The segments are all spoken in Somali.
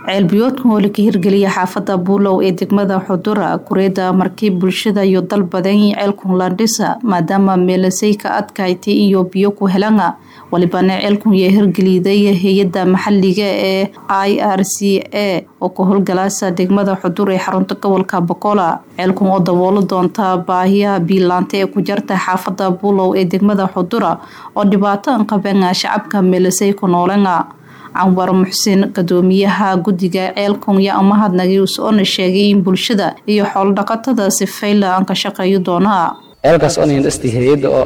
ceelbiyoodkan oo laka hirgeliya xaafada buulow ee degmada xudura kureeda markii bulshada iyo dal badan ceelkun landhisa maadaama meelasay ka adkaaytay iyo biyo ku helana walibana ceelkun yaa hirgeliday hay-ada maxaliga ee i r c a oo ka howlgalaasa degmada xudur ee xarunta gobolka bokola ceelkun oo daboolo doonta baahiyaha biilaanta ee ku jarta xaafada buulow ee degmada xudura oo dhibaato an qabana shacabka meelasay ku noolana canwar muxsin gadoomiyaha guddiga ceelkun yaa umahadnagay usoona sheegay in bulshada iyo xoolodhaqatada si fayla aan ka shaqeeyo doonaa ceelkaas oo nindhasti hay-adda oo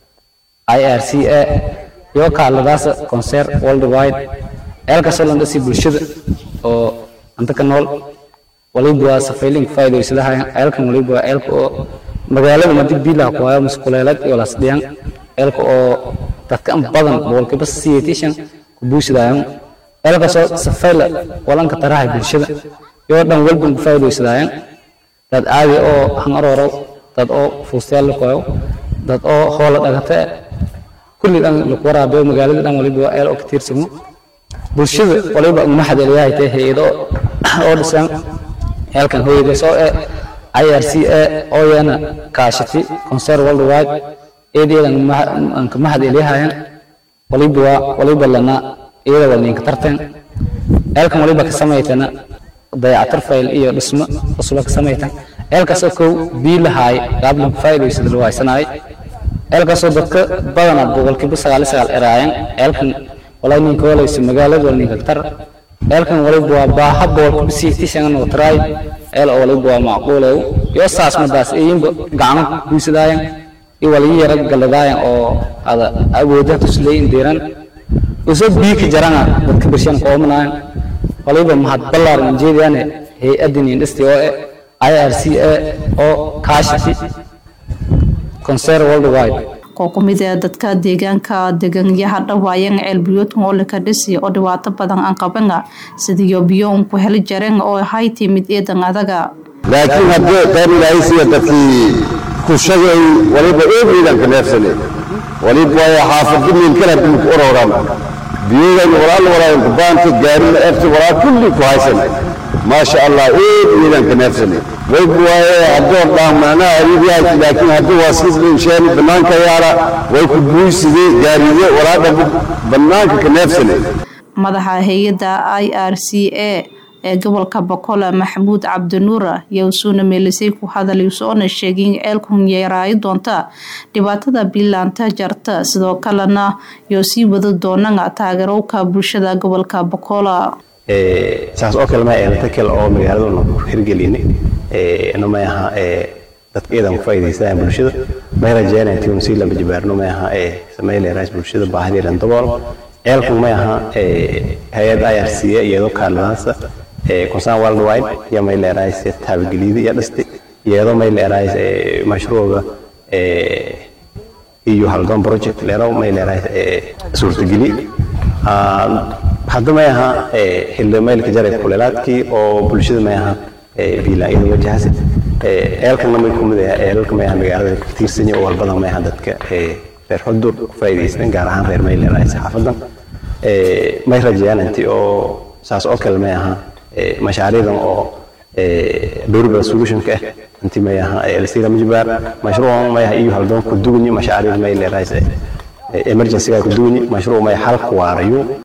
i r c a iyo kaaladaasa concer worldwide ceelkaasoo landhasi bulshada oo anta ka nool waliba waa safayling faa'iidaysadahayaan ceelkan waliba waa ceelka oo magaalada madi biilaha ku hayo muskuleelad iyo lasdhiyan ceelka oo dadka an badan boqolkiiba siyeetishan buusidaayan ceelkaasoo safayla walanka tarahay bulshada iyoo dhan walban ku faa'iidaysadaayan dad caadi oo hangarorow dad oo fuustayaal la qoyo dad oo hoola dhagata kulli dhan laku waraabiyo magaalada dhan waliba waa ceel oo ka tiirsamo bulshada waliba uma xadeliyahay tahay hay-ado oo dhisan ceelkan hooyadaas oo eh i r c a oo yana kaashati concer worldwide eedeedan anka mahadeliyahayan waliba waa waliba lana iyada wal ninka tartan ceelkan waliba ka samaytana dayacatar fayl iyo dhismo cusba ka samaytan ceelkaasoo kow bii lahaay gaablan faa'iidaysada loo haysanaay ceelkaasoo dadka badana boqolkiiba sagaal sagaal eraayan ceelkan walaa ninka walaysa magaalada wal ninka tar ceelkan waliba waa baaha boqolkiiba siixtishan oo taraay ceel oo waliba waa macquulow iyo saas madaas eyinba gacmo guusadaayan iyo waliyi yara galadaayan oo ada awoodaha tusleeyin diiran usoo biika jarana dadka birshan qoomanaayan waliba mahad ballaaran jeediyaane hay-addan indhasti oo eh i r c a oo kaashati concer worldwide koo ku mid ee dadka deegaanka deganyaha dhawaayan ceelbiyoodkan oo laka dhisi oo dhibaato badan aan qabana sidiyo biyo un ku heli jareen oo ahay timid eedan adaga laakiin haddii qayb ilaahaysiya dadkii ku shagay waliba eegeedanka neefsane waliba waayo xaafadi miilkana dib ku ororaan biyodan walaal walaa kubaanta gaarina efti walaa kulli ku haysan maasha allah eegeedanka neefsane wayb waaye haddoo dhaan macnaha ariib yahay laakiin haddii waa sidin sheeni bannaanka yaala way ku buuyside gaaride walaa dhabu bannaanka ka neefsane madaxa hay-adda i r c a ee gobolka bokola maxamuud cabdinuura yowsuuna meelisay ku hadalay soona sheegay in ceelkun yaraayo doonta dhibaatada biilaanta jarta sidoo kalena yoo sii wada doonana taageerowka bulshada gobolka bokola saas oo kale ma eelata kale oo magaaladuna ku hirgelinay ina ma aha dadka iyadan ku faa'iidaysanayaan bulshada may rajeynaya intii unu sii lamba jibaarno ma aha samayleeraas bulshada baahideedan dabool ceelkan ma aha hay-ad i r c a iyadoo kaaladaasa concern worldwide iyo may leerahays taabageliida iyo dhisti iyadoo may leerahays mashruuca iyo haldoon project leerow may leerahays suurtageli hadda may aha xilli maylka jaray kuleelaadkii oo bulshada may aha biilaayada wajahasi eelkana may kumid eelalka may aha magaalada ka tiirsanya oo walbadan may aha dadka reer xudur ku faa'iidaysan gaar ahaan reer may leerahays xaafadan may rajayaan intii oo saas oo kale may aha mashaariicdan oo durable solutionka ah intii may aha lasira majbaar mashruucan may aha iyo haldoon ku dugunyi mashaariic may leerahays emergency ku dugunyi mashruuc may xal ku waarayo